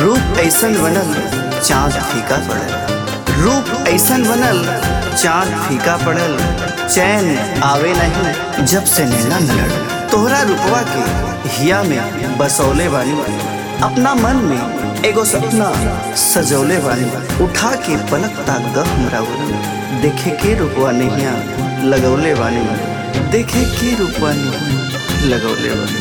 रूप ऐसन बनल चाँद फीका पड़ल रूप ऐसन बनल चाँद फीका पड़ल चैन आवे नहीं जब से नैना न लड़ तोहरा रूपवा के हिया में बसौले बानी अपना मन में एगो सपना सजौले बानी उठा के पलक ताक द हमरा उरन देखे के रूपवा नैया लगौले बानी देखे के रूपवा नैया लगौले बानी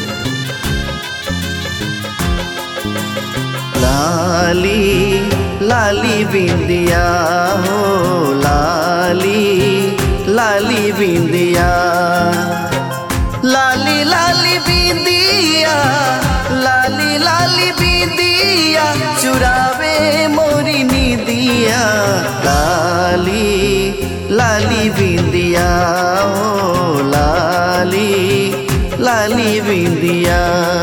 लाली लाली बिंदिया हो लाली लाली बिंदिया लाली लाली बिंदिया लाली लाली बिंदिया चुरावे मोरी नीदिया लाली लाली बिंदिया हो लाली लाली बिंदिया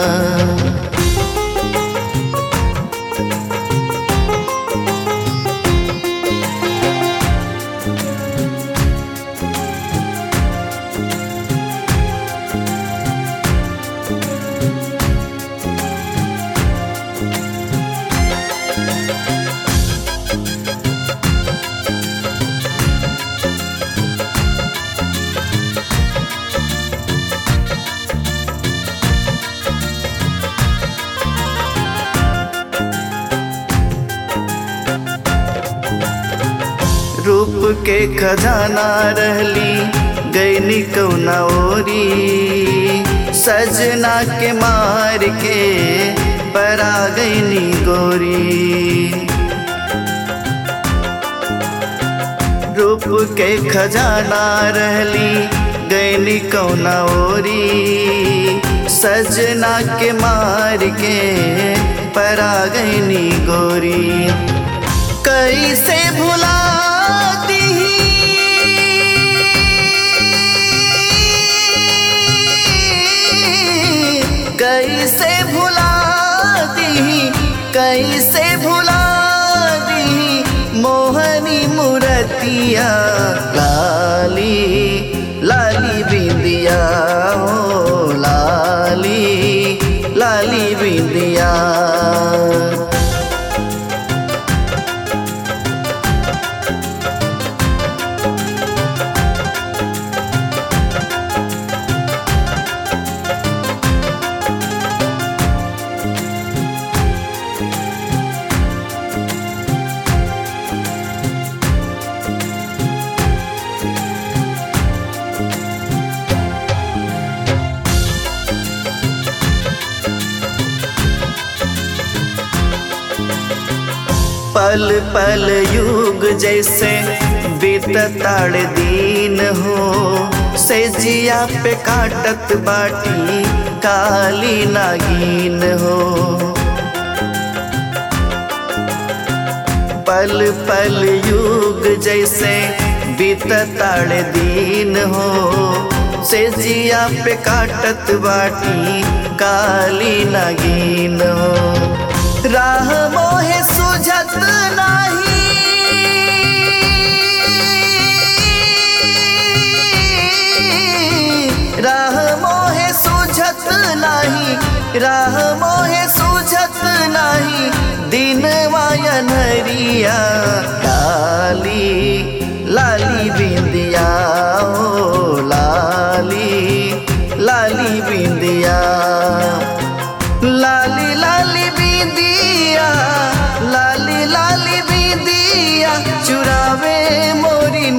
रूप के खजाना रहली गैनी कौना ओरी सजना के मार के परा गैनी गोरी रूप के खजाना रहली गैनी कौना ओरी सजना के मार के परा गैनी गोरी कैसे भुला कैसे भुला दी कैसे भुला दी मोहनी मुरतिया लाली लाली बिंदिया हो लाली लाली बिंदिया पल पल युग जैसे बीतताड़ दीन हो से जिया पे काटत बाटी काली नागिन हो पल पल युग जैसे बीतताड़ दीन हो से जिया पे काटत बाटी काली नागिन हो राह मोहे सुझत नाही राह मोहे सुझत नाही राह मोहे सुझत नाही दिन वायन हरिया लाली लाली बिंदिया ओ लाली लाली बिंदिया लाली लाली बिंदिया लाली लाली बिंदिया चुरावे मोरी